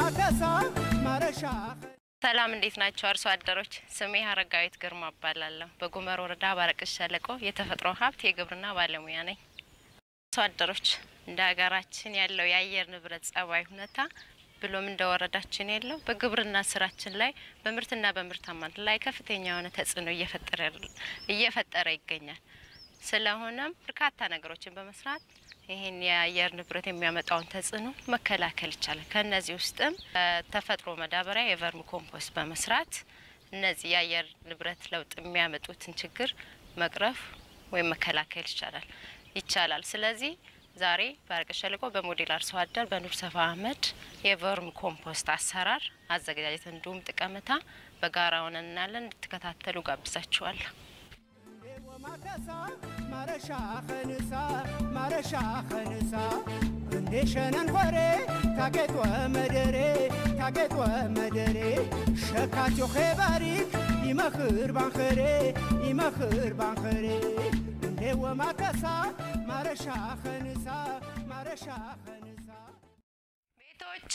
ወማከሳ ማረሻ ሰላም እንዴት ናቸው አርሶ አደሮች? ስሜ ሀረጋዊት ግርማ እባላለሁ። በጉመር ወረዳ ባረቅሽ ሸለቆ የተፈጥሮ ሀብት የግብርና ባለሙያ ነኝ። አርሶ አደሮች እንደ ሀገራችን ያለው የአየር ንብረት ጸባይ ሁኔታ ብሎም እንደ ወረዳችን ያለው በግብርና ስራችን ላይ በምርትና በምርታማነት ላይ ከፍተኛ የሆነ ተጽዕኖ እየፈጠረ እየፈጠረ ይገኛል። ስለሆነም በርካታ ነገሮችን በመስራት ይህን የአየር ንብረት የሚያመጣውን ተጽዕኖ መከላከል ይቻላል። ከእነዚህ ውስጥም ተፈጥሮ መዳበሪያ የቨርሚ ኮምፖስት በመስራት እነዚህ የአየር ንብረት ለውጥ የሚያመጡትን ችግር መቅረፍ ወይም መከላከል ይቻላል ይቻላል። ስለዚህ ዛሬ በአረቀ ሸለቆ በሞዴል አርሶ አደር በኑር ሰፋ አህመድ የቨርሚ ኮምፖስት አሰራር አዘገጃጀት እንዲሁም ጥቀመታ በጋራ ሆነን እናያለን። እንድትከታተሉ ጋብዛችኋለሁ። ወማከሳ ማረሻ ኸንሳ ማረሻ ኸንሳ እንዴ ሸነን ሆሬ ታጌጦ መደሬ ታጌጦ መደሬ ሸካትዮ ኼባሪክ ይመኽር ባንኸሬ ይመኽር ባንኸሬ እንዴ ወማከሳ ማረሻ ኸንሳ ማረሻ ኸንሳ ቤቶች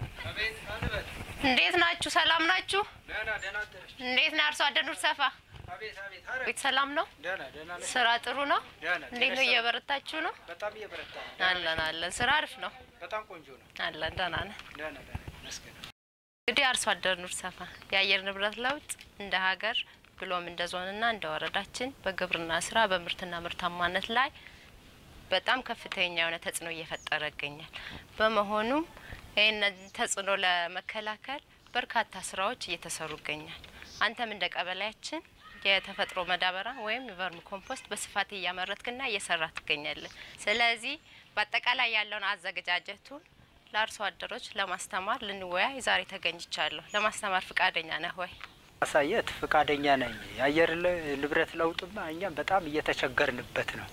እንዴት ናችሁ? ሰላም ናችሁ? እንዴት ነው አርሶ አደር ኑር ሰፋ ቤት ሰላም ነው? ስራ ጥሩ ነው? እንዴት ነው? እየበረታችሁ ነው? በጣም እየበረታ ነው። አለን አለን። ስራ አሪፍ ነው? በጣም ቆንጆ ነው። አለን ደህና ነን። ደህና ደህና ይመስገን። እንግዲህ አርሶ አደር ኑር ሰፋ የአየር ንብረት ለውጥ እንደ ሀገር ብሎም እንደ ዞንና እንደ ወረዳችን በግብርና ስራ በምርትና ምርታማነት ላይ በጣም ከፍተኛ የሆነ ተጽዕኖ እየፈጠረ ይገኛል። በመሆኑም ይህንን ተጽዕኖ ለመከላከል በርካታ ስራዎች እየተሰሩ ይገኛል። አንተም እንደ ቀበሌያችን የተፈጥሮ መዳበሪያ ወይም የቨርሚ ኮምፖስት በስፋት እያመረትክና እየሰራ ትገኛለን። ስለዚህ በአጠቃላይ ያለውን አዘገጃጀቱን ለአርሶ አደሮች ለማስተማር ልንወያይ ዛሬ ተገኝቻለሁ። ለማስተማር ፍቃደኛ ነህ ወይ? ማሳየት ፈቃደኛ ነኝ። የአየር ለ- ንብረት ለውጥማ እኛም በጣም እየተቸገርንበት ነው።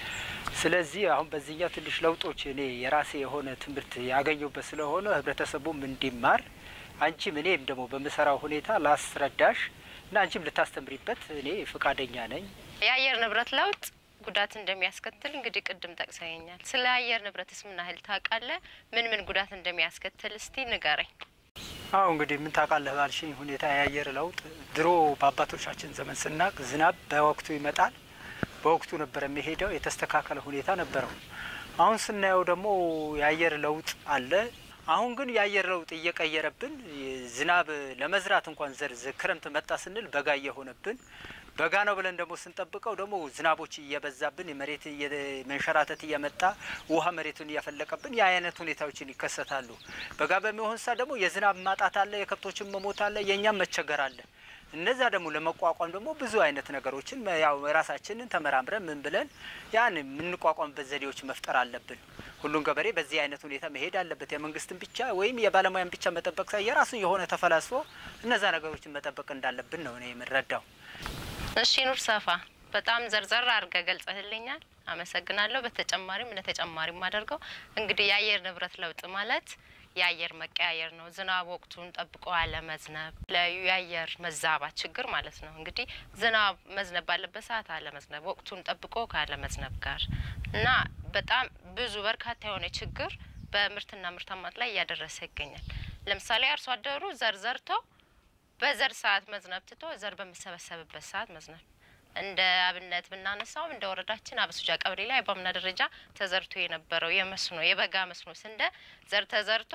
ስለዚህ አሁን በዚህኛው ትንሽ ለውጦች እኔ የራሴ የሆነ ትምህርት ያገኘሁበት ስለሆነ ህብረተሰቡም እንዲማር አንቺም እኔም ደግሞ በምሰራው ሁኔታ ላስረዳሽ እና አንቺም ልታስተምሪበት እኔ ፈቃደኛ ነኝ። የአየር ንብረት ለውጥ ጉዳት እንደሚያስከትል እንግዲህ ቅድም ጠቅሰኛል። ስለ አየር ንብረትስ ምን ያህል ታውቃለህ? ምን ምን ጉዳት እንደሚያስከትል እስቲ ንገረኝ። አሁ እንግዲህ ምን ታውቃለህ ባልሽኝ ሁኔታ የአየር ለውጥ ድሮ በአባቶቻችን ዘመን ስናቅ ዝናብ በወቅቱ ይመጣል፣ በወቅቱ ነበር የሚሄደው፣ የተስተካከለ ሁኔታ ነበረው። አሁን ስናየው ደግሞ የአየር ለውጥ አለ። አሁን ግን የአየር ለውጥ እየቀየረብን ዝናብ ለመዝራት እንኳን ዘር ክረምት መጣ ስንል በጋ እየሆነብን በጋ ነው ብለን ደግሞ ስንጠብቀው ደግሞ ዝናቦች እየበዛብን የመሬት መንሸራተት እየመጣ ውሃ መሬቱን እያፈለቀብን የአይነት ሁኔታዎችን ይከሰታሉ። በጋ በሚሆን ሰዓት ደግሞ የዝናብ ማጣት አለ፣ የከብቶችን መሞት አለ፣ የእኛም መቸገር አለ። እነዛ ደግሞ ለመቋቋም ደግሞ ብዙ አይነት ነገሮችን ያው ራሳችንን ተመራምረን ምን ብለን ያን የምንቋቋምበት ዘዴዎች መፍጠር አለብን። ሁሉም ገበሬ በዚህ አይነት ሁኔታ መሄድ አለበት። የመንግስትን ብቻ ወይም የባለሙያን ብቻ መጠበቅ ሳይ የራሱን የሆነ ተፈላስፎ እነዛ ነገሮችን መጠበቅ እንዳለብን ነው እኔ የምረዳው። እሺ ኑር ሰፋ በጣም ዘርዘር አድርገህ ገልጸህልኛል። አመሰግናለሁ። በተጨማሪም እንደ ተጨማሪ የማደርገው እንግዲህ የአየር ንብረት ለውጥ ማለት የአየር መቀያየር ነው። ዝናብ ወቅቱን ጠብቆ አለመዝነብ፣ የተለያዩ የአየር መዛባት ችግር ማለት ነው። እንግዲህ ዝናብ መዝነብ ባለበት ሰዓት አለመዝነብ፣ ወቅቱን ጠብቆ ካለመዝነብ ጋር እና በጣም ብዙ በርካታ የሆነ ችግር በምርትና ምርታማነት ላይ እያደረሰ ይገኛል። ለምሳሌ አርሶ አደሩ ዘር ዘርቶ በዘር ሰዓት መዝነብ ትቶ ዘር በሚሰበሰብበት ሰዓት መዝነብ እንደ አብነት ብናነሳውም እንደ ወረዳችን አበሱጃ ቀበሌ ላይ በአምና ደረጃ ተዘርቶ የነበረው የመስኖ የበጋ መስኖ ስንዴ ዘር ተዘርቶ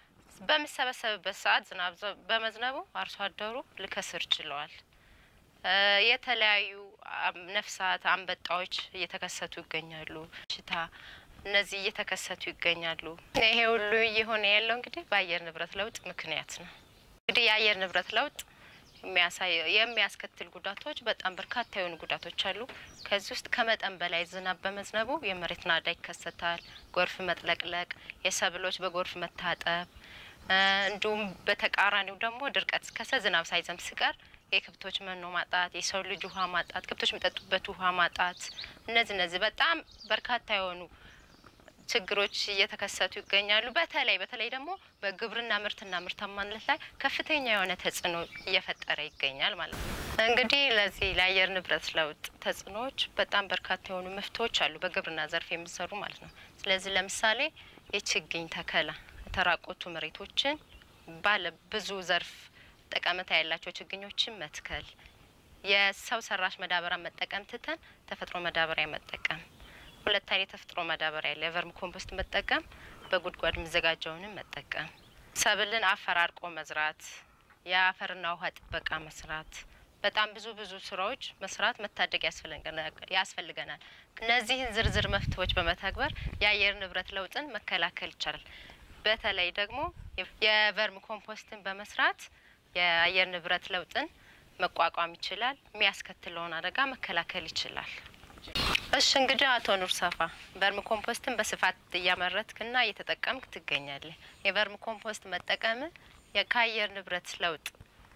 በሚሰበሰብበት ሰዓት ዝናብ ዘ- በመዝነቡ አርሶ አደሩ ልከስር ችለዋል። እ የተለያዩ አም- ነፍሳት፣ አንበጣዎች እየተከሰቱ ይገኛሉ። ሽታ እነዚህ እየተከሰቱ ይገኛሉ። ይሄ ሁሉ እየሆነ ያለው እንግዲህ በአየር ንብረት ለውጥ ምክንያት ነው። እንግዲህ የአየር ንብረት ለውጥ የሚያሳይ የሚያስከትል ጉዳቶች በጣም በርካታ የሆኑ ጉዳቶች አሉ። ከዚህ ውስጥ ከመጠን በላይ ዝናብ በመዝነቡ የመሬት ናዳ ይከሰታል፣ ጎርፍ መጥለቅለቅ፣ የሰብሎች በጎርፍ መታጠብ እ እንዲሁም በተቃራኒው ደግሞ ድርቀት ሲከሰት ዝናብ ሳይዘንብ ሲቀር የከብቶች መኖ ማጣት፣ የሰው ልጅ ውሃ ማጣት፣ ከብቶች የሚጠጡበት ውሃ ማጣት፣ እነዚህ እነዚህ በጣም በርካታ የሆኑ ችግሮች እየተከሰቱ ይገኛሉ። በተለይ በተለይ ደግሞ በግብርና ምርትና ምርታማነት ላይ ከፍተኛ የሆነ ተጽዕኖ እየፈጠረ ይገኛል ማለት ነው። እንግዲህ ለዚህ ለአየር ንብረት ለውጥ ተጽዕኖዎች በጣም በርካታ የሆኑ መፍትሄዎች አሉ በግብርና ዘርፍ የሚሰሩ ማለት ነው። ስለዚህ ለምሳሌ የችግኝ ተከላ፣ የተራቆቱ መሬቶችን ባለ ብዙ ዘርፍ ጠቀሜታ ያላቸው ችግኞችን መትከል፣ የሰው ሰራሽ መዳበሪያ መጠቀም ትተን ተፈጥሮ መዳበሪያ መጠቀም። ሁለት አይነት የተፈጥሮ ማዳበሪያ ያለ የቨርም ኮምፖስት መጠቀም፣ በጉድጓድ የሚዘጋጀውንም መጠቀም፣ ሰብልን አፈራርቆ መዝራት፣ የአፈርና ውሃ ጥበቃ መስራት፣ በጣም ብዙ ብዙ ስራዎች መስራት መታደግ ያስፈልገናል። እነዚህን ዝርዝር መፍትሄዎች በመተግበር የአየር ንብረት ለውጥን መከላከል ይቻላል። በተለይ ደግሞ የቨርም ኮምፖስትን በመስራት የአየር ንብረት ለውጥን መቋቋም ይችላል። የሚያስከትለውን አደጋ መከላከል ይችላል። እሺ እንግዲህ አቶ ኑር ሰፋ ቨርም ኮምፖስትን በስፋት እያመረትክና እየተጠቀምክ ትገኛለህ። የቨርም ኮምፖስት መጠቀም ከአየር ንብረት ለውጥ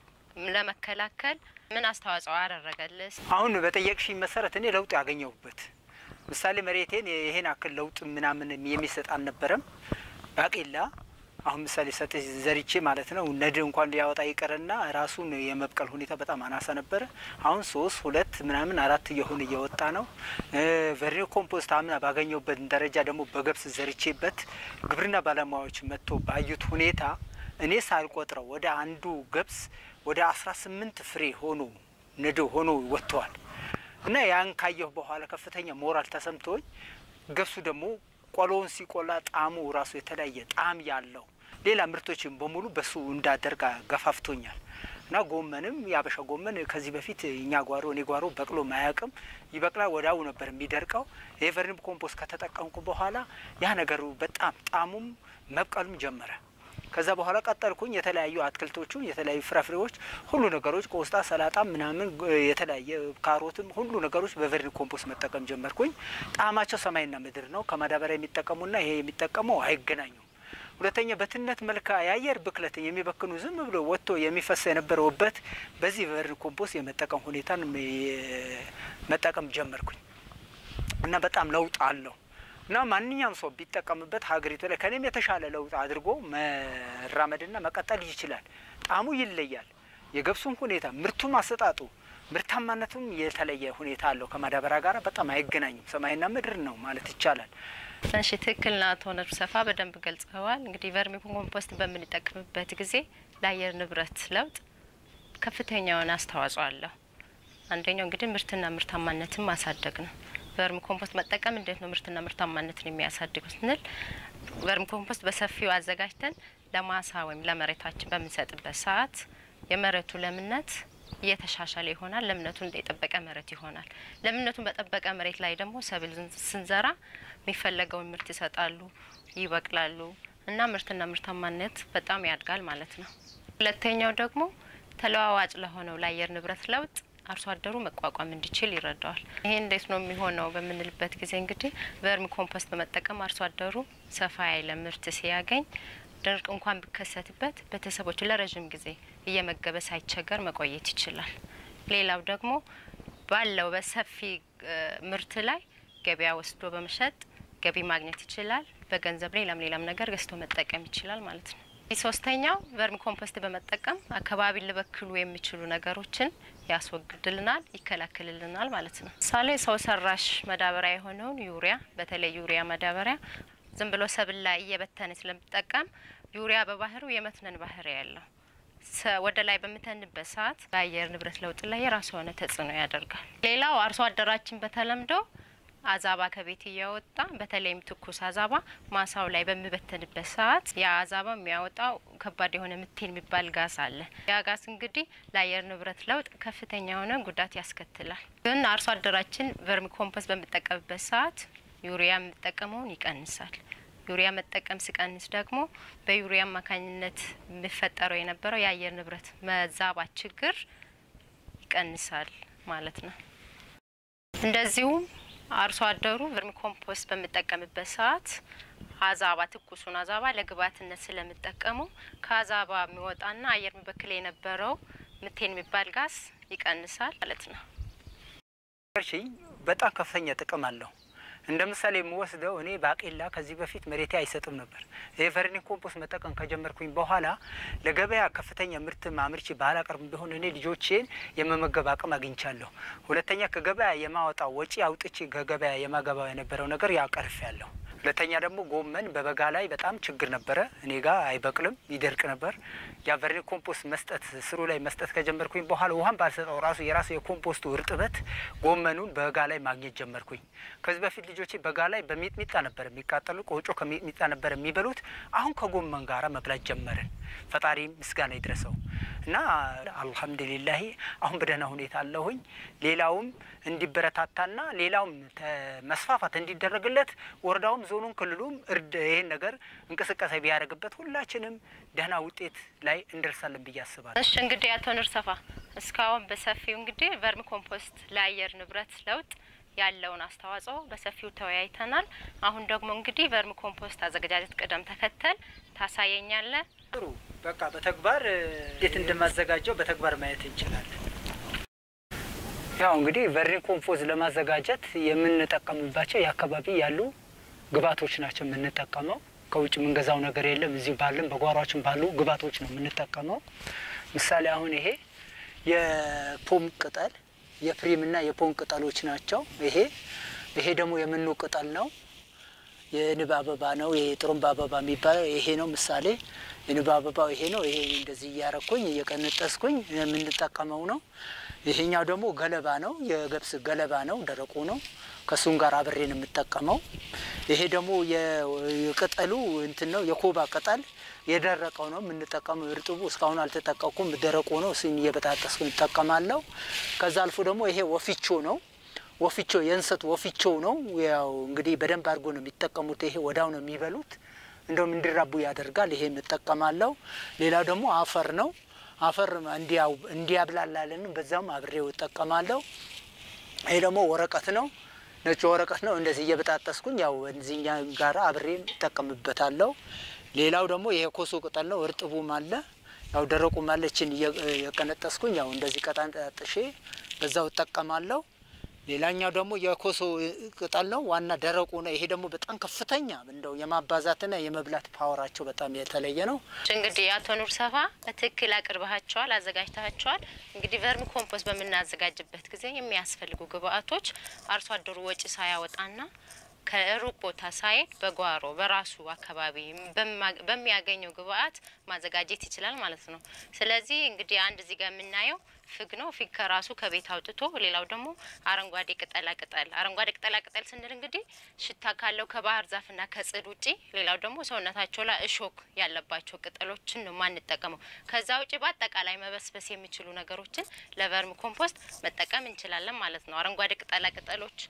ለመከላከል ምን አስተዋጽኦ አደረገልህ? አሁን በጠየቅሽኝ መሰረት እኔ ለውጥ ያገኘሁበት ምሳሌ መሬቴን ይሄን አክል ለውጥ ምናምን የሚሰጥ አልነበረም። ባቄላ አሁን ምሳሌ ሰጥ ዘሪቼ ማለት ነው ነድ እንኳን ሊያወጣ ይቀርና ራሱን የመብቀል ሁኔታ በጣም አናሳ ነበረ። አሁን ሶስት ሁለት ምናምን አራት እየሆነ እየወጣ ነው። ቨርሚ ኮምፖስት አምና ባገኘሁበት ደረጃ ደግሞ በገብስ ዘርቼበት ግብርና ባለሙያዎች መጥቶ ባዩት ሁኔታ እኔ ሳልቆጥረው ወደ አንዱ ገብስ ወደ አስራ ስምንት ፍሬ ሆኖ ነዶ ሆኖ ወጥተዋል እና ያን ካየሁ በኋላ ከፍተኛ ሞራል ተሰምቶኝ ገብሱ ደግሞ ቆሎውን ሲቆላ ጣዕሙ ራሱ የተለያየ ጣዕም ያለው ሌላ ምርቶችን በሙሉ በሱ እንዳደርግ ገፋፍቶኛል እና ጎመንም የአበሻ ጎመን ከዚህ በፊት እኛ ጓሮ እኔ ጓሮ በቅሎ ማያውቅም። ይበቅላል፣ ወዲያው ነበር የሚደርቀው። የቨርሚ ኮምፖስት ከተጠቀምኩ በኋላ ያ ነገሩ በጣም ጣዕሙም መብቀሉም ጀመረ። ከዛ በኋላ ቀጠልኩኝ። የተለያዩ አትክልቶቹ የተለያዩ ፍራፍሬዎች፣ ሁሉ ነገሮች ቆስጣ፣ ሰላጣ ምናምን የተለያየ ካሮትም ሁሉ ነገሮች በቨርሚ ኮምፖስት መጠቀም ጀመርኩኝ። ጣዕማቸው ሰማይና ምድር ነው። ከማዳበሪያ የሚጠቀሙና ይሄ የሚጠቀመው አይገናኙም። ሁለተኛ በትነት መልካ የአየር ብክለት የሚበክኑ ዝም ብሎ ወጥቶ የሚፈስ የነበረውበት በዚህ ቨርሚ ኮምፖስት የመጠቀም ሁኔታን መጠቀም ጀመርኩኝ እና በጣም ለውጥ አለው እና ማንኛውም ሰው ቢጠቀምበት ሀገሪቱ ላይ ከኔም የተሻለ ለውጥ አድርጎ መራመድና መቀጠል ይችላል። ጣዕሙ ይለያል። የገብሱም ሁኔታ ምርቱም አሰጣጡ ምርታማነቱም የተለየ ሁኔታ አለው። ከማዳበሪያ ጋር በጣም አይገናኝም። ሰማይና ምድር ነው ማለት ይቻላል። እሺ ትክክል ና አቶ ነር ሰፋ በደንብ ገልጸዋል። እንግዲህ ቨርሚ ኮምፖስት በምንጠቀምበት ጊዜ ለአየር ንብረት ለውጥ ከፍተኛ የሆነ አስተዋጽኦ አለው። አንደኛው እንግዲህ ምርትና ምርታማነትን ማሳደግ ነው። ቨርሚ ኮምፖስት መጠቀም እንዴት ነው ምርትና ምርታማነትን የሚያሳድገው ስንል ቨርሚ ኮምፖስት በሰፊው አዘጋጅተን ለማሳ ወይም ለመሬታችን በምንሰጥበት ሰዓት የመሬቱ ለምነት እየተሻሻለ ይሆናል። ለምነቱን የጠበቀ መሬት ይሆናል። ለምነቱን በጠበቀ መሬት ላይ ደግሞ ሰብል ስንዘራ የሚፈለገውን ምርት ይሰጣሉ፣ ይበቅላሉ እና ምርትና ምርታማነት በጣም ያድጋል ማለት ነው። ሁለተኛው ደግሞ ተለዋዋጭ ለሆነው ለአየር ንብረት ለውጥ አርሶ አደሩ መቋቋም እንዲችል ይረዳዋል። ይሄ እንዴት ነው የሚሆነው በምንልበት ጊዜ እንግዲህ ቨርሚ ኮምፖስት በመጠቀም አርሶ አደሩ ሰፋ ያለ ምርት ሲያገኝ ድርቅ እንኳን ቢከሰትበት ቤተሰቦች ለረዥም ጊዜ እየመገበ ሳይቸገር መቆየት ይችላል። ሌላው ደግሞ ባለው በሰፊ ምርት ላይ ገበያ ወስዶ በመሸጥ ገቢ ማግኘት ይችላል። በገንዘብ ሌላም ሌላም ነገር ገዝቶ መጠቀም ይችላል ማለት ነው። ሶስተኛው ቨርሚ ኮምፖስት በመጠቀም አካባቢን ሊበክሉ የሚችሉ ነገሮችን ያስወግድልናል፣ ይከላከልልናል ማለት ነው። ምሳሌ ሰው ሰራሽ መዳበሪያ የሆነውን ዩሪያ፣ በተለይ ዩሪያ መዳበሪያ ዝም ብሎ ሰብል ላይ እየበተነ ስለምጠቀም ዩሪያ በባህሪው የመትነን ባህሪ ያለው ወደ ላይ በምተንበት ሰዓት በአየር ንብረት ለውጥ ላይ የራሱ የሆነ ተጽዕኖ ያደርጋል። ሌላው አርሶ አደራችን በተለምዶ አዛባ ከቤት እያወጣ በተለይም ትኩስ አዛባ ማሳው ላይ በሚበተንበት ሰዓት ያ አዛባ የሚያወጣው ከባድ የሆነ ምቴን የሚባል ጋዝ አለ። ያ ጋዝ እንግዲህ ለአየር ንብረት ለውጥ ከፍተኛ የሆነ ጉዳት ያስከትላል። ግን አርሶ አደራችን ቨርሚ ኮምፖስት በሚጠቀምበት ሰዓት ዩሪያ የሚጠቀመውን ይቀንሳል። ዩሪያ መጠቀም ሲቀንስ ደግሞ በዩሪያ አማካኝነት የሚፈጠረው የነበረው የአየር ንብረት መዛባት ችግር ይቀንሳል ማለት ነው። እንደዚሁም አርሶ አደሩ ቨርሚ ኮምፖስት በሚጠቀምበት ሰዓት አዛባ ትኩሱን አዛባ ለግብዓትነት ስለሚጠቀሙ ከአዛባ የሚወጣና አየር የሚበክል የነበረው ምቴን የሚባል ጋዝ ይቀንሳል ማለት ነው። በጣም ከፍተኛ ጥቅም አለው። እንደ ምሳሌ የምወስደው እኔ ባቄላ ከዚህ በፊት መሬቴ አይሰጥም ነበር። ይህ ቨርሚ ኮምፖስት መጠቀም ከጀመርኩኝ በኋላ ለገበያ ከፍተኛ ምርት አምርቼ ባላቀርብ ቢሆን እኔ ልጆቼን የመመገብ አቅም አግኝቻለሁ። ሁለተኛ ከገበያ የማወጣው ወጪ አውጥቼ ከገበያ የማገባው የነበረው ነገር ያቀርፍ ያለሁ ሁለተኛ ደግሞ ጎመን በበጋ ላይ በጣም ችግር ነበረ። እኔ ጋር አይበቅልም፣ ይደርቅ ነበር። ያ ቨርሚ ኮምፖስት መስጠት ስሩ ላይ መስጠት ከጀመርኩኝ በኋላ ውሃን ባልሰጠው ራሱ የራሱ የኮምፖስቱ እርጥበት ጎመኑን በጋ ላይ ማግኘት ጀመርኩኝ። ከዚህ በፊት ልጆቼ በጋ ላይ በሚጥሚጣ ነበር የሚቃጠሉ፣ ቆጮ ከሚጥሚጣ ነበር የሚበሉት። አሁን ከጎመን ጋራ መብላት ጀመርን። ፈጣሪ ምስጋና ይድረሰው እና አልሐምዱሊላሂ አሁን በደህና ሁኔታ አለሁኝ። ሌላውም እንዲበረታታና ሌላውም መስፋፋት እንዲደረግለት ወረዳውም ዞኑም ክልሉም እርድ ይህን ነገር እንቅስቃሴ ቢያደርግበት ሁላችንም ደህና ውጤት ላይ እንደርሳለን ብዬ አስባለሁ። እሺ እንግዲህ አቶ ኑር ሰፋ እስካሁን በሰፊው እንግዲህ ቨርሚ ኮምፖስት ለአየር ንብረት ለውጥ ያለውን አስተዋጽኦ በሰፊው ተወያይተናል። አሁን ደግሞ እንግዲህ ቨርሚ ኮምፖስት አዘገጃጀት ቅደም ተከተል ታሳየኛለህ። ጥሩ በቃ በተግባር እንዴት እንደማዘጋጀው በተግባር ማየት እንችላለን። ያው እንግዲህ ቨርሚ ኮምፖስት ለማዘጋጀት የምንጠቀምባቸው የአካባቢ ያሉ ግብዓቶች ናቸው የምንጠቀመው። ከውጭ የምንገዛው ነገር የለም። እዚህ ባለን በጓሯችን ባሉ ግብዓቶች ነው የምንጠቀመው። ምሳሌ አሁን ይሄ የፖም ቅጠል የፕሪም እና የፖም ቅጠሎች ናቸው። ይሄ ይሄ ደግሞ የምኑ ቅጠል ነው። የንብ አበባ ነው። ይሄ ጥሩምባ አበባ የሚባለው ይሄ ነው። ምሳሌ የንብ አበባው ይሄ ነው። ይሄ እንደዚህ እያረኩኝ እየቀነጠስኩኝ የምንጠቀመው ነው። ይሄኛው ደግሞ ገለባ ነው። የገብስ ገለባ ነው። ደረቁ ነው። ከሱም ጋር አብሬን የምጠቀመው። ይሄ ደግሞ የቅጠሉ እንትን ነው። የኮባ ቅጠል የደረቀው ነው የምንጠቀመው። እርጥቡ እስካሁን አልተጠቀኩም። ደረቁ ነው። እሱን እየበጣጠስኩ እጠቀማለሁ። ከዛ አልፎ ደግሞ ይሄ ወፊቾ ነው። ወፊቾ የእንሰት ወፊቾ ነው። ያው እንግዲህ በደንብ አድርጎ ነው የሚጠቀሙት። ይሄ ወዳው ነው የሚበሉት። እንደውም እንዲራቡ ያደርጋል። ይሄ የምጠቀማለሁ። ሌላው ደግሞ አፈር ነው። አፈር እንዲያብላላልን በዛም አብሬው እጠቀማለሁ። ይሄ ደግሞ ወረቀት ነው። ነጭ ወረቀት ነው። እንደዚህ እየበጣጠስኩኝ ያው እዚኛ ጋራ አብሬ እጠቀምበታለሁ። ሌላው ደግሞ ይሄ ኮሶ ቅጠል ነው። እርጥቡም አለ ያው ደረቁም አለ። እችን እየቀነጠስኩኝ ያው እንደዚህ ቀጣጥሼ በዛው እጠቀማለሁ። ሌላኛው ደግሞ የኮሶ ቅጠል ነው። ዋና ደረቁ ነው። ይሄ ደግሞ በጣም ከፍተኛ እንደው የማባዛትና የመብላት ፓወራቸው በጣም የተለየ ነው። እንግዲህ አቶ ኑር ሰፋ በትክክል አቅርበሃቸዋል፣ አዘጋጅተሃቸዋል። እንግዲህ ቨርሚ ኮምፖስት በምናዘጋጅበት ጊዜ የሚያስፈልጉ ግብአቶች አርሶ አደሩ ወጪ ሳያወጣና ከሩቅ ቦታ ሳይሄድ በጓሮ በራሱ አካባቢ በሚያገኘው ግብአት ማዘጋጀት ይችላል ማለት ነው። ስለዚህ እንግዲህ አንድ እዚህ ጋር የምናየው ፍግ ነው። ፊግ ከራሱ ከቤት አውጥቶ፣ ሌላው ደግሞ አረንጓዴ ቅጠላ ቅጠል አረንጓዴ ቅጠላ ቅጠል ስንል እንግዲህ ሽታ ካለው ከባህር ዛፍና ከጽድ ውጪ፣ ሌላው ደግሞ ሰውነታቸው ላይ እሾክ ያለባቸው ቅጠሎችን ነው ማንጠቀመው። ከዛ ውጪ በአጠቃላይ መበስበስ የሚችሉ ነገሮችን ለቨርሚ ኮምፖስት መጠቀም እንችላለን ማለት ነው። አረንጓዴ ቅጠላ ቅጠሎች፣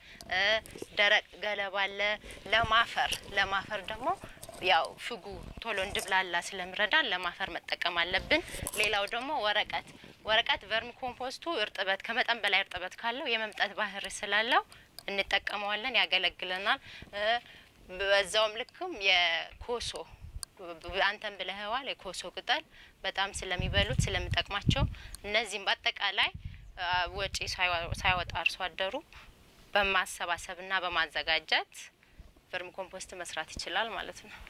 ደረቅ ገለባ አለ። ለማፈር ለማፈር ደግሞ ያው ፍጉ ቶሎ እንድብላላ ስለምረዳን ለማፈር መጠቀም አለብን። ሌላው ደግሞ ወረቀት ወረቀት ቨርሚ ኮምፖስቱ እርጥበት ከመጠን በላይ እርጥበት ካለው የመምጠት ባህሪ ስላለው እንጠቀመዋለን፣ ያገለግለናል። በዛውም ልክም የኮሶ አንተን ብለህዋል። የኮሶ ቅጠል በጣም ስለሚበሉት ስለሚጠቅማቸው እነዚህም በአጠቃላይ ወጪ ሳይወጣ አርሶ አደሩ በማሰባሰብና በማዘጋጀት ቨርሚ ኮምፖስት መስራት ይችላል ማለት ነው።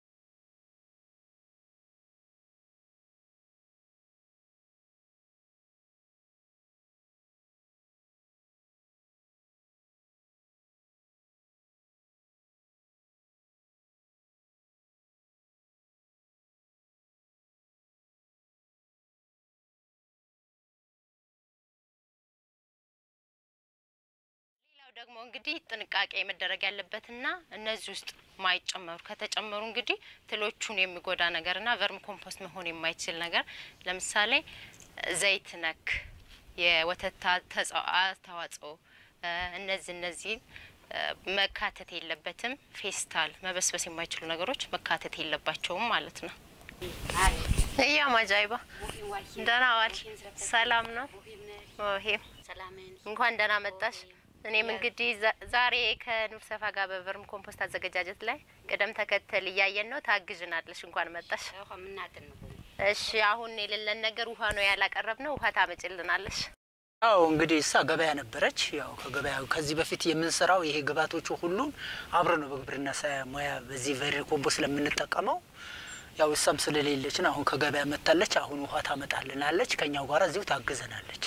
ደግሞ እንግዲህ ጥንቃቄ መደረግ ያለበትና እነዚህ ውስጥ ማይጨመሩ ከተጨመሩ እንግዲህ ትሎቹን የሚጎዳ ነገርና ቨርሚ ኮምፖስት መሆን የማይችል ነገር ለምሳሌ ዘይት ነክ የወተት ተዋጽኦ እነዚህ እነዚህ መካተት የለበትም። ፌስታል መበስበስ የማይችሉ ነገሮች መካተት የለባቸውም ማለት ነው። እያ ማጃይባ ደህና ዋል። ሰላም ነው። ይሄም እንኳን ደህና መጣሽ። እኔም እንግዲህ ዛሬ ከኑር ሰፋ ጋር በቨርሚ ኮምፖስት አዘገጃጀት ላይ ቅደም ተከተል እያየን ነው። ታግዥናለሽ። እንኳን መጣሽ። እሺ፣ አሁን የሌለን ነገር ውሃ ነው ያላቀረብ ነው። ውሃ ታመጭልናለሽ። አዎ እንግዲህ እሳ ገበያ ነበረች። ያው ከገበያ ከዚህ በፊት የምንሰራው ይሄ ግብዓቶቹ ሁሉም አብረ ነው በግብርና ሙያ በዚህ ቨርሚ ኮምፖስት ስለምንጠቀመው ያው እሷም ስለሌለች ነው። አሁን ከገበያ መታለች። አሁን ውሃ ታመጣልናለች። ከኛው ጋር እዚሁ ታግዘናለች።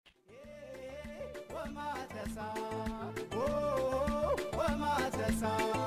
ወማተሳ ወማተሳ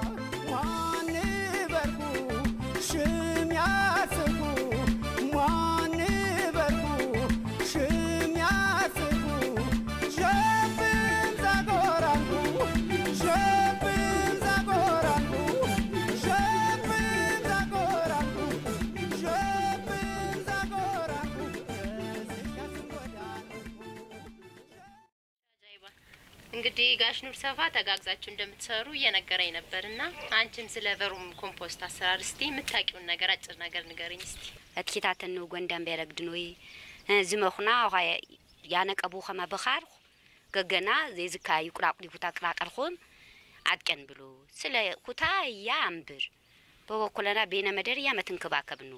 እንግዲህ ጋሽ ኑር ሰፋ ተጋግዛችሁ እንደምትሰሩ እየነገረኝ ነበር እና አንቺም ስለ ቨሩም ኮምፖስት አሰራር እስቲ የምታውቂውን ነገር አጭር ነገር ንገርኝ እስቲ። እትኪታተን ጎንዳን ቤረግድኖይ ዝመኹና ኋ ያነቀቡ ኸመ በኻርኹ ገገና ዘይዝካ ይቁራቁሪ ኩታ ቅራቀልኹም አጥቀን ብሎ ስለ ኩታ እያ አንብር በበኩለና ቤነ መደር እያ መትንክባከብ ነው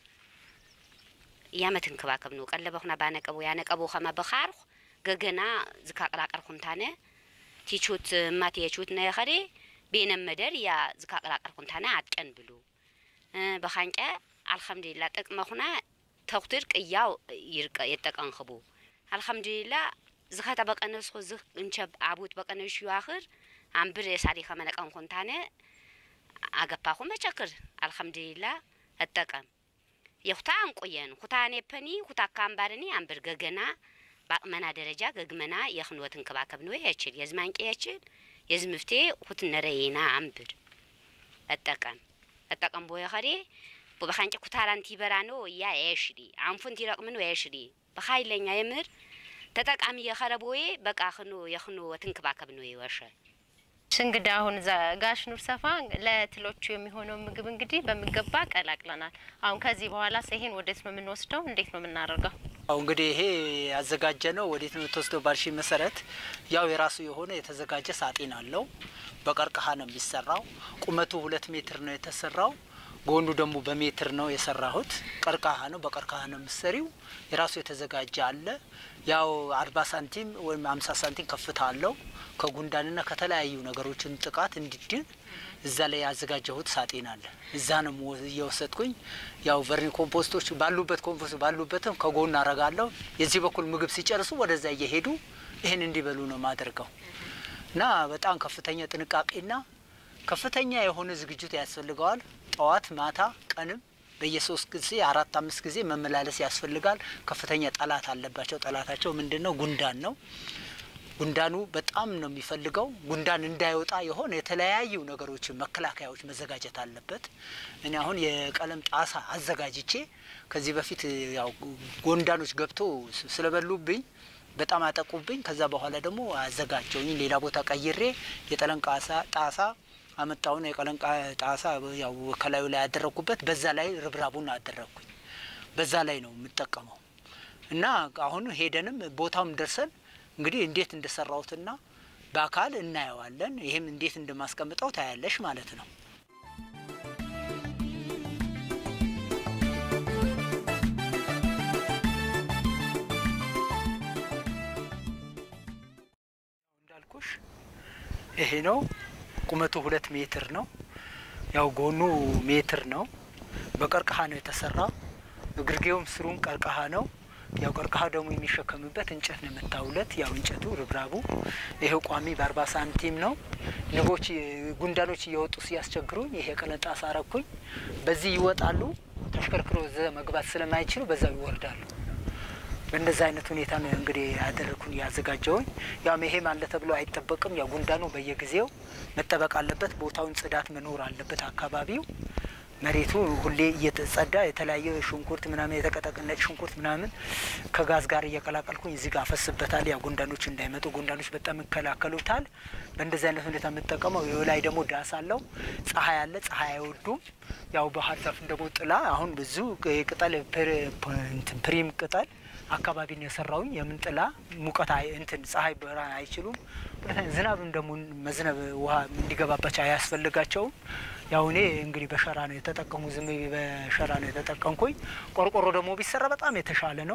እያ መትንክባከብ ነው ቀለበኹና ባነቀቡ ያነቀቡ ኸመ በኻርኹ ገገና ዝካ ቅራቀልኹም ታነ ቲቹት እማት የቹት ነኸሬ ቤነ መደር እያ ዝካ ቅራቀልኹም ታነ አጥቀን ብሉ በኻንቀ አልሐምዱሊላ ጥቅመኹና ተኽትር ቅያው ይርቀ የጠቀንኽቡ አልሐምዱሊላ ዝኸተ በቀነስኹ ዝኽ እንቸብ አቡት በቀነሽ ይዋኽር አንብር የሳሪ ከመነቀን ኮንታነ አገፓኹ መቸክር አልሐምዱሊላ እጠቀም የኩታ አንቆየን ኩታ ኔፐኒ ኩታ ካምባርኒ አንብር ገገና በአቅመና ደረጃ ገግመና የኽንወት እንክባከብ ነው የችል የዝማንቄ የችል የዝምፍቴ ኩት ነረየና አንብር እጠቀም እጠቀም ቦየ ኸሬ በኻንጨ ኩታራንቲ በራ ነው እያ የሽዲ አንፉን ቲረቅምን የሽዲ በኻይለኛ የምህር ተጠቃሚ የኸረቦዬ በቃ ክኑ የኽኑ ትንክባከብ ነው ይወሸ እንግዲህ አሁን ጋሽ ኑር ሰፋ ለትሎቹ የሚሆነው ምግብ እንግዲህ በሚገባ ቀላቅለናል። አሁን ከዚህ በኋላ ይሄን ወዴት ነው የምንወስደው? እንዴት ነው የምናደርገው? አሁ እንግዲህ ይሄ ያዘጋጀ ነው ወዴት ነው የተወስደው ባልሽ መሰረት ያው የራሱ የሆነ የተዘጋጀ ሳጥን አለው። በቀርከሃ ነው የሚሰራው። ቁመቱ ሁለት ሜትር ነው የተሰራው። ጎኑ ደግሞ በሜትር ነው የሰራሁት። ቀርከሃ ነው፣ በቀርከሃ ነው የምሰሪው። የራሱ የተዘጋጀ አለ። ያው አርባ ሳንቲም ወይም አምሳ ሳንቲም ከፍታ አለው። ከጉንዳንና ከተለያዩ ነገሮችን ጥቃት እንዲድን እዛ ላይ ያዘጋጀሁት ሳጤን አለ። እዛ ነው እየወሰድኩኝ ያው ቨርሚ ኮምፖስቶች ባሉበት ኮምፖስት ባሉበትም ከጎን አረጋለሁ። የዚህ በኩል ምግብ ሲጨርሱ ወደዛ እየሄዱ ይህን እንዲበሉ ነው ማደርገው እና በጣም ከፍተኛ ጥንቃቄና ከፍተኛ የሆነ ዝግጅት ያስፈልገዋል። ጠዋት፣ ማታ፣ ቀንም በየሶስት ጊዜ አራት አምስት ጊዜ መመላለስ ያስፈልጋል። ከፍተኛ ጠላት አለባቸው። ጠላታቸው ምንድን ነው? ጉንዳን ነው። ጉንዳኑ በጣም ነው የሚፈልገው። ጉንዳን እንዳይወጣ የሆነ የተለያዩ ነገሮችን መከላከያዎች መዘጋጀት አለበት። እኔ አሁን የቀለም ጣሳ አዘጋጅቼ ከዚህ በፊት ያው ጉንዳኖች ገብቶ ስለበሉብኝ በጣም አጠቁብኝ። ከዛ በኋላ ደግሞ አዘጋጀውኝ ሌላ ቦታ ቀይሬ የጠለን ቃሳ ጣሳ አመጣውን የቀለን ጣሳ ያው ከላዩ ላይ ያደረግኩበት በዛ ላይ ርብራቡን አደረግኩኝ። በዛ ላይ ነው የምጠቀመው እና አሁን ሄደንም ቦታውም ደርሰን እንግዲህ እንዴት እንደሰራሁትና በአካል እናየዋለን። ይህም እንዴት እንደማስቀምጠው ታያለሽ ማለት ነው። እንዳልኩሽ ይሄ ነው ቁመቱ ሁለት ሜትር ነው። ያው ጎኑ ሜትር ነው። በቀርከሃ ነው የተሰራው። እግርጌውም ስሩም ቀርከሃ ነው። ያው ቀርከሃ ደግሞ የሚሸከምበት እንጨት ነው የምታውለት። ያው እንጨቱ ርብራቡ ይሄው ቋሚ በአርባ ሳንቲም ነው። ንቦች ጉንዳኖች እየወጡ ሲያስቸግሩኝ ይሄ ቀለጣ ሳረኩኝ። በዚህ ይወጣሉ። ተሽከርክሮ ዘ መግባት ስለማይችሉ በዛው ይወርዳሉ። በእንደዚህ አይነት ሁኔታ ነው እንግዲህ ያደረግኩን ያዘጋጀውኝ። ያው ይሄም አለ ተብሎ አይጠበቅም። ያው ጉንዳኑ በየጊዜው መጠበቅ አለበት። ቦታውን ጽዳት መኖር አለበት። አካባቢው መሬቱ ሁሌ እየተጸዳ የተለያየ ሽንኩርት ምናምን የተቀጠቀነጭ ሽንኩርት ምናምን ከጋዝ ጋር እየቀላቀልኩኝ እዚህ ጋር አፈስበታል። ያው ጉንዳኖች እንዳይመጡ ጉንዳኖች በጣም ይከላከሉታል። በእንደዚህ አይነት ሁኔታ የምጠቀመው ላይ ደግሞ ዳስ አለው። ፀሐይ አለ። ፀሐይ አይወዱም። ያው ባህር ዛፍ ደግሞ ጥላ አሁን ብዙ ቅጠል ፕሪም ቅጠል አካባቢ ነው የሰራውኝ። የምን ጥላ ሙቀት እንትን ፀሐይ ብርሃን አይችሉም። ዝናብም ደግሞ መዝነብ ውሃ እንዲገባባቸው አያስፈልጋቸውም። ያው እኔ እንግዲህ በሸራ ነው የተጠቀሙ ዝም በሸራ ነው የተጠቀምኩኝ። ቆርቆሮ ደግሞ ቢሰራ በጣም የተሻለ ነው።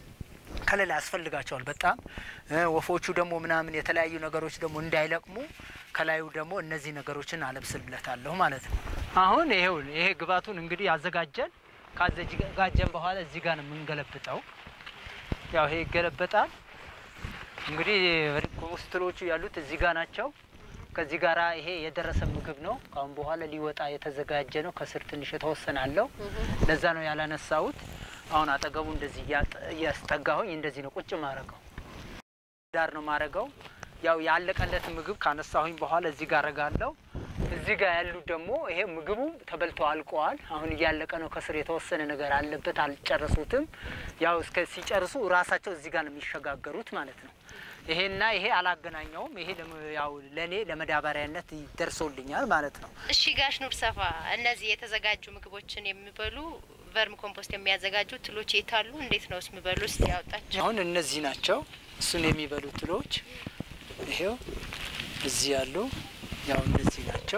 ከለላ ያስፈልጋቸዋል በጣም ወፎቹ ደግሞ ምናምን የተለያዩ ነገሮች ደግሞ እንዳይለቅሙ ከላዩ ደግሞ እነዚህ ነገሮችን አለብስለታለሁ ማለት ነው። አሁን ይሄው ይሄ ግባቱን እንግዲህ አዘጋጀን። ካዘጋጀን በኋላ እዚህ ጋር ነው የምንገለብጠው። ያው ይሄ ይገለበጣል። እንግዲህ ኮምፖስትሮቹ ያሉት እዚህ ጋር ናቸው። ከዚህ ጋራ ይሄ የደረሰ ምግብ ነው። ካሁን በኋላ ሊወጣ የተዘጋጀ ነው። ከስር ትንሽ የተወሰነ አለው። ለዛ ነው ያላነሳሁት። አሁን አጠገቡ እንደዚህ እያስጠጋሁኝ እንደዚህ ነው ቁጭ ማረገው። ዳር ነው ማረገው። ያው ያለቀለት ምግብ ካነሳሁኝ በኋላ እዚህ ጋር አረጋለሁ። እዚህ ጋር ያሉት ደግሞ ይሄ ምግቡ ተበልቶ አልቀዋል። አሁን እያለቀ ነው። ከስር የተወሰነ ነገር አለበት፣ አልጨረሱትም። ያው እስከ ሲጨርሱ ራሳቸው እዚህ ጋር ነው የሚሸጋገሩት ማለት ነው። ይሄና ይሄ አላገናኘውም። ይሄ ለመ- ያው ለእኔ ለመዳበሪያነት ደርሶልኛል ማለት ነው። እሺ ጋሽ ኑር ሰፋ፣ እነዚህ የተዘጋጁ ምግቦችን የሚበሉ ቨርም ኮምፖስት የሚያዘጋጁ ትሎች የታሉ? እንዴት ነው የሚበሉ? ውስጥ ያወጣቸው አሁን እነዚህ ናቸው እሱን የሚበሉ ትሎች ይሄው እዚህ ያሉ ያው እነዚህ ናቸው።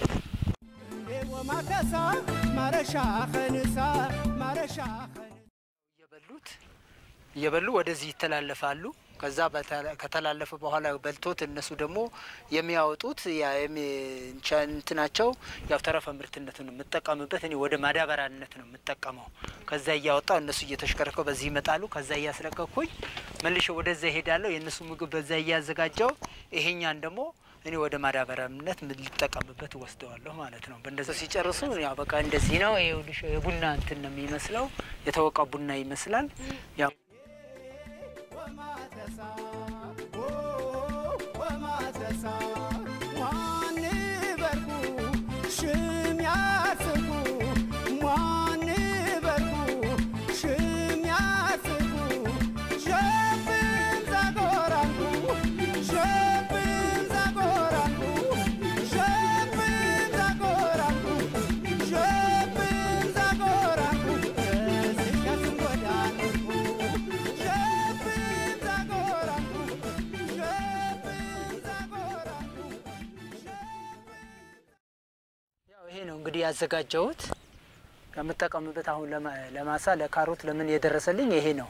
ወማከሳ ማረሻ ከንሳ ማረሻ እየበሉት እየበሉ ወደዚህ ይተላለፋሉ። ከዛ በተ- ከተላለፈ በኋላ በልቶት እነሱ ደግሞ የሚያወጡት ያ የሚ- እንቻ- እንትናቸው ያው ተረፈ ምርትነትን ነው የምጠቀምበት እኔ ወደ ማዳበሪያነት ነው የምጠቀመው። ከዛ እያወጣው እነሱ እየተሽከረከው በዚህ ይመጣሉ። ከዛ እያስለቀኩኝ መልሼ ወደዛ ይሄዳለሁ። የእነሱ ምግብ በዛ እያዘጋጀው ይሄኛን ደግሞ እኔ ወደ ማዳበሪያነት ልጠቀምበት ወስደዋለሁ ማለት ነው። በእንደዚ ሲጨርሱ ያው በቃ እንደዚህ ነው። ይኸውልሽ የቡና እንትን ነው የሚመስለው የተወቃ ቡና ይመስላል። ያው ወማተሳ ወማተሳ ዋን በርኩ ሽም ያስኩ ዋን በርኩ ሽም ያስኩ ሸብን ዛጎራንኩ ሸብን ዛጎራንኩ ሸብን ዛጎራንኩ ሸብን ዛጎራንኩ እዝሻስን ጎዳንኩ ሸብን ዛጎራንኩ ሸብን ዛጎራንኩ ያው ይሄ ነው እንግዲህ ያዘጋጀሁት ከምጠቀምበት አሁን ለማ- ለማሳ ለካሮት ለምን የደረሰልኝ ይሄ ነው።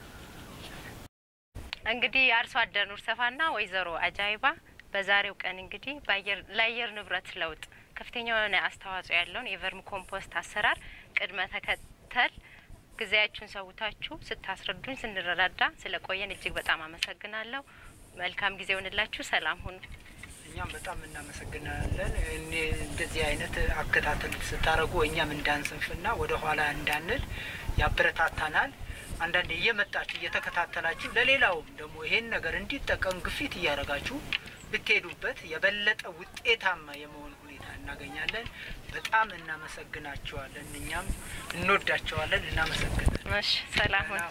እንግዲህ አርሶ አደር ኑር ሰፋና ወይዘሮ አጃይባ በዛሬው ቀን እንግዲህ በአየር ለአየር ንብረት ለውጥ ከፍተኛ የሆነ አስተዋጽኦ ያለውን የቨርም ኮምፖስት አሰራር ቅድመ ተከተል ጊዜያችሁን ሰውታችሁ ስታስረዱኝ ስንረዳዳ ስለቆየን እጅግ በጣም አመሰግናለሁ። መልካም ጊዜ ይሆንላችሁ። ሰላም ሁኑ። እኛም በጣም እናመሰግናለን። እኔ እንደዚህ አይነት አከታተል ስታደርጉ እኛም እንዳንስንፍና ወደ ኋላ እንዳንል ያበረታታናል። አንዳንዴ እየመጣችሁ እየተከታተላችሁ ለሌላውም ደግሞ ይሄን ነገር እንዲጠቀም ግፊት እያደረጋችሁ ብትሄዱበት የበለጠ ውጤታማ የመሆን ሁኔታ እናገኛለን። በጣም እናመሰግናቸዋለን። እኛም እንወዳቸዋለን። እናመሰግናለን። እሺ፣ ሰላም ሁኑ።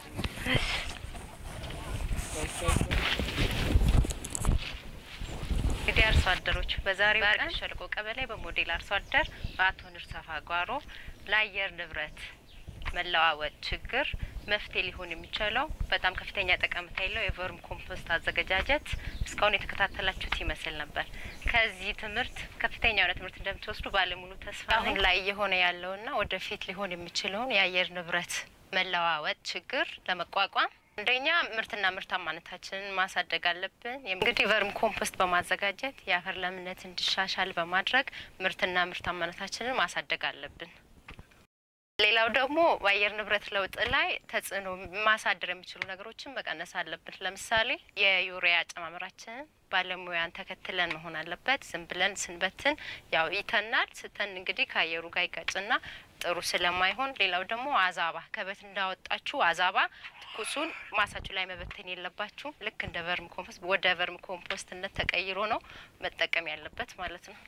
እንግዲህ አርሶ አደሮች በዛሬው ቀን ሸለቆ ቀበሌ በሞዴል አርሶ አደር በአቶ ንርሰፋ ጓሮ ለአየር ንብረት መለዋወጥ ችግር መፍትሄ ሊሆን የሚችለው በጣም ከፍተኛ ጠቀሜታ ያለው የቨርም ኮምፖስት አዘገጃጀት እስካሁን የተከታተላችሁት ይመስል ነበር። ከዚህ ትምህርት ከፍተኛ የሆነ ትምህርት እንደምትወስዱ ባለሙሉ ተስፋ ነኝ። አሁን ላይ እየሆነ ያለውና ወደፊት ሊሆን የሚችለውን የአየር ንብረት መለዋወጥ ችግር ለመቋቋም አንደኛ ምርትና ምርታማነታችንን ማሳደግ አለብን። እንግዲህ ቨርም ኮምፖስት በማዘጋጀት የአፈር ለምነት እንዲሻሻል በማድረግ ምርትና ምርታማነታችንን ማሳደግ አለብን። ሌላው ደግሞ በአየር ንብረት ለውጥ ላይ ተጽዕኖ ማሳደር የሚችሉ ነገሮችን መቀነስ አለብን። ለምሳሌ የዩሪያ አጨማመራችንን ባለሙያን ተከትለን መሆን አለበት። ዝም ብለን ስንበትን ያው ይተናል። ስተን እንግዲህ ከአየሩ ጋር ይጋጭና ጥሩ ስለማይሆን፣ ሌላው ደግሞ አዛባ ከበት እንዳወጣችሁ አዛባ ትኩሱን ማሳችሁ ላይ መበተን የለባችሁ። ልክ እንደ ቨርም ኮምፖስት ወደ ቨርም ኮምፖስትነት ተቀይሮ ነው መጠቀም ያለበት ማለት ነው።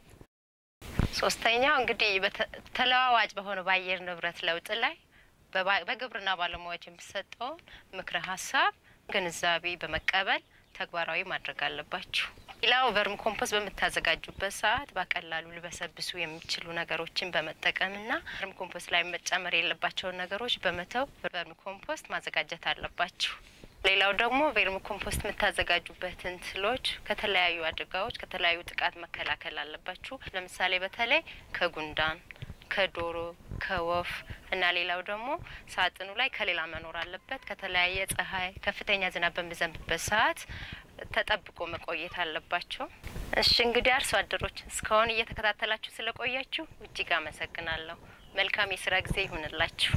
ሶስተኛው እንግዲህ በተ- ተለዋዋጭ በሆነው በአየር ንብረት ለውጥ ላይ በባ- በግብርና ባለሙያዎች የሚሰጠውን ምክረ ሀሳብ ግንዛቤ በመቀበል ተግባራዊ ማድረግ አለባችሁ። ሌላው ቨርም ኮምፖስት በምታዘጋጁበት ሰዓት በቀላሉ ሊበሰብሱ የሚችሉ ነገሮችን በመጠቀምና ቨርም ኮምፖስት ላይ መጨመር የለባቸውን ነገሮች በመተው ቨርም ኮምፖስት ማዘጋጀት አለባችሁ። ሌላው ደግሞ ቨርም ኮምፖስት የምታዘጋጁበትን ትሎች ከተለያዩ አደጋዎች ከተለያዩ ጥቃት መከላከል አለባችሁ። ለምሳሌ በተለይ ከጉንዳን፣ ከዶሮ፣ ከወፍ እና ሌላው ደግሞ ሳጥኑ ላይ ከሌላ መኖር አለበት። ከተለያየ ፀሐይ፣ ከፍተኛ ዝናብ በሚዘንብበት ሰዓት ተጠብቆ መቆየት አለባቸው። እሺ እንግዲህ አርሶ አደሮች እስካሁን እየተከታተላችሁ ስለቆያችሁ እጅግ አመሰግናለሁ። መልካም የስራ ጊዜ ይሁንላችሁ።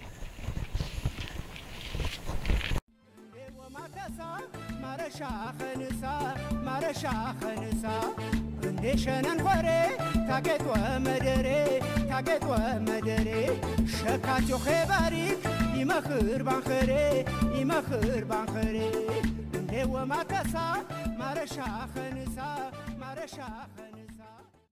ወማከሳ ማረሻ ከንሳ ማረሻ ከንሳ እንዴ ሸነን ሆሬ ታጌጥ ወመደሬ ታጌጥ ወመደሬ ሸካቸው ኼባሪክ ይመኽር ባንኸሬ ይመኽር ባንኸሬ እንዴ ወማከሳ ማረሻ ከንሳ ማረሻ ከንሳ